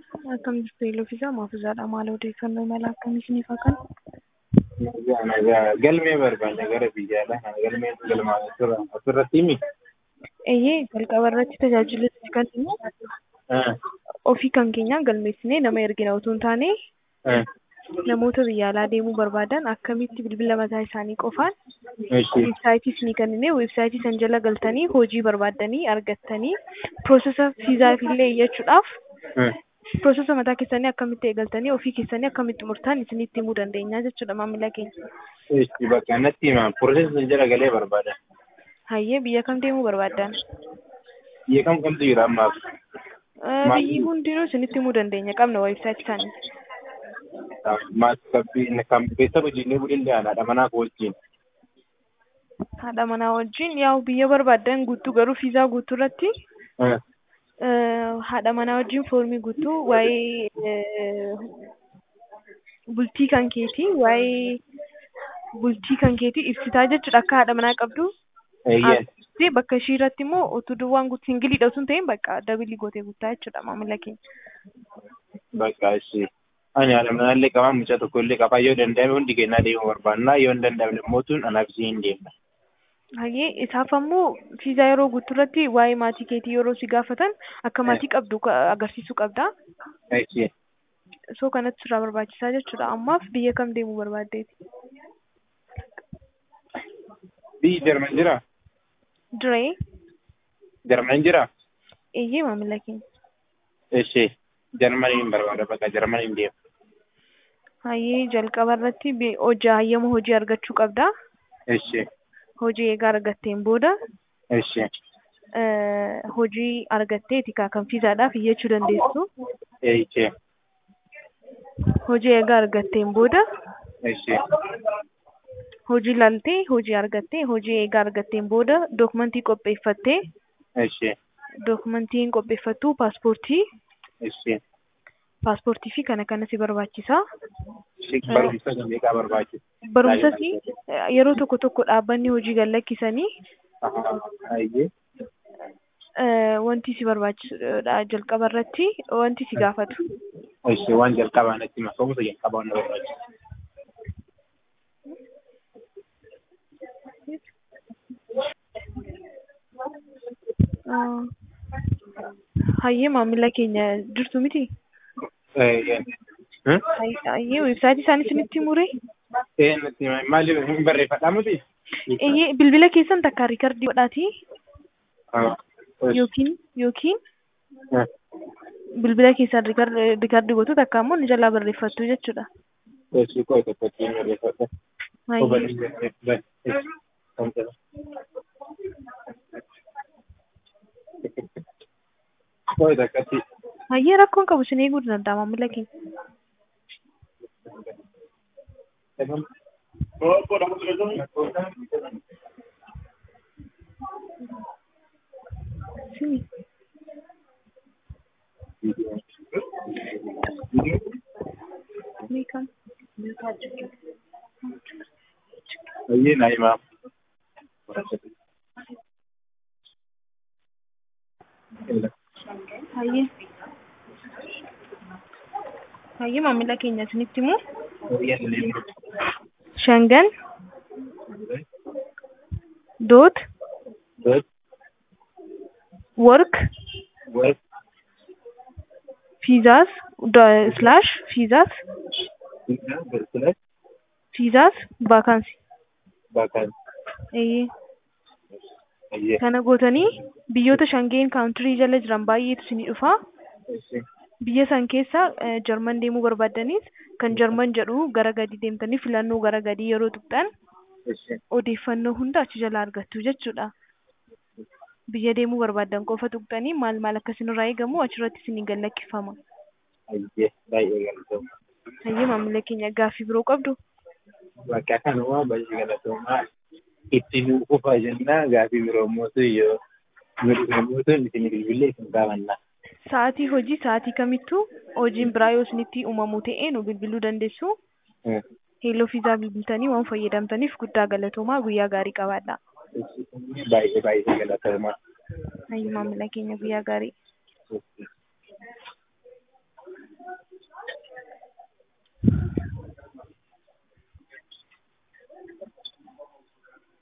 Akkam jirtu Elofisaa Maafuzaadha. Maal odeeffannoo mala akkamii isiniif haa kennu? Nagaa nagaa galmee barbaanne gara biyyaadha. Galmeen galmaan asirra asirratti himi. Eeyyee jalqaba irratti tajaajila itti kennu ofii kan keenyaan galmeessinee nama ergina otoo hin taane namoota biyya alaa deemuu barbaadan akkamitti bilbila mataa isaanii qofaan weebsaayitii isinii kenninee weebsaayitii san jala galtanii hojii barbaaddanii argattanii piroosesa viizaaf illee iyyachuudhaaf piroosesa mataa keessanii akkamitti eegaltanii ofii keessanii akkamitti xumurtan isinitti himuu dandeenya jechuudha maamila keenya. Bakka natti himaa piroosesa jala galee barbaada. Hayyee biyya kam deemuu barbaaddan? Biyya kam kamtu jira ammaaf? Biyyi hundinuu isinitti himuu dandeenya qabna weebsaayitii isaanii. Kan beeksisa hojiilee budillee haadha manaa koo wajjin. Haadha manaa wajjin yaa'u biyya barbaaddan guutuu garuu fiizaa guutuu irratti haadha manaa wajjin foormii guutuu waa'ee bultii kan keetii waa'ee bultii kan keetii ibsitaa jechuudha akka haadha manaa qabdu. Bakka ishii irratti immoo utuu duwwaan guutuu singiliidha osoo hin ta'in bakka dabilii gootee guutaa jechuudha maamila keenya. Bakka ishee. Ani haadha manaallee qabaa mucaa tokko illee qabaa yoo danda'ame hundi kennaa deemuu barbaanna yoo hin danda'amne mootuun anaaf ishee hin deemna. Hayyee isaaf ammoo fiizaa yeroo guutuu irratti waa'ee maatii keetii yeroo si gaafatan akka maatii qabdu agarsiisuu qabda. Soo kanatti sirraa barbaachisaa jechuudha. Ammaaf biyya kam deemuu barbaaddeeti? Biyyi Jarman jiraa? Diree? Jarman jiraa? Eeyyee maamila keenya. Ishee Jarmaniin barbaada bakka Jarmaniin deema. Hayyee jalqaba irratti hojii hayyama hojii argachuu qabda. Ishee. Hojii eegaa argatteen booda Ishee. hojii argatteeti kan fiizaadhaaf iyyachuu dandeessu. Ishee. Hojii eegaa argatteen booda Ishee. hojii laltee hojii argattee hojii eegaa argatteen booda dookumentii qopheeffattee Ishee. dookumentiin qopheeffattu paaspoortii Ishee. paaspoortii fi kana kana si barbaachisa. Barumsa meeqaa barbaachisa? Barumsas yeroo tokko tokko dhaabbanni hojii gad lakkisanii Hayyee. wanti si barbaachisudha jalqaba irratti wanti si gaafatu. Ishee waan jalqabaa natti hima. Ka'umsa jalqabaa na barbaachisa. Hayyee maamila keenya jirtu miti? Hayyee weebsaayitii isaanii isinitti himure? Maaliif hin barreeffadhaa miti? Eeyyee bilbila keessan takka riikardii godhaati. Yookiin yookiin bilbila keessan riikardii gootu takka ammoo ni jalaa barreeffattu jechuudha. Eessi koo tokkotti hin barreeffadha. Koo takkatti. Hayyee rakkoon qabu isin eeguu danda'a maamila keenya. Sini. Meeqam? Hayyee naa himaa. Hayyee. Hayyee maamila keenya isinitti himu. Shangan. Dot. Dot. Work. Work. Visas. Slash. Visas. Slash. Visas. Vacancy. Vacancy. Eeyyee. Hayyee. Kana gootanii biyyoota shangeen kaawuntirii jala jiran baay'eetu isinii dhufa. Biyya san keessa Jarman deemuu barbaaddanis kan Jarman jedhu gara gadi deemtanii filannoo gara gadii yeroo tuqxan odeeffannoo hunda achi jala argattu jechuudha. Biyya deemuu barbaaddan qofa tuqxanii maal maal akka isinirraa eegamu achirratti isinii gad lakkifama. Hayyee baay'ee galatoomaa. Hayyee maamila keenya gaaffii biroo qabdu? Bakka kanuma baay'ee galatoomaa. Itti nuu qofa jennaa gaaffii biroo mootu yoo mootu isin bilbilee isin gaafannaa. Sa'aatii hojii sa'aatii kamittuu hojiin biraa yoo isinitti uumamu ta'e nu bilbiluu dandeessu. Heeloo fiizaa bilbiltanii waan fayyadamtaniif guddaa galatoomaa guyyaa gaarii qabaadha. Baay'ee baay'ee galatoomaa. Hayyuu maamila keenya guyyaa gaarii.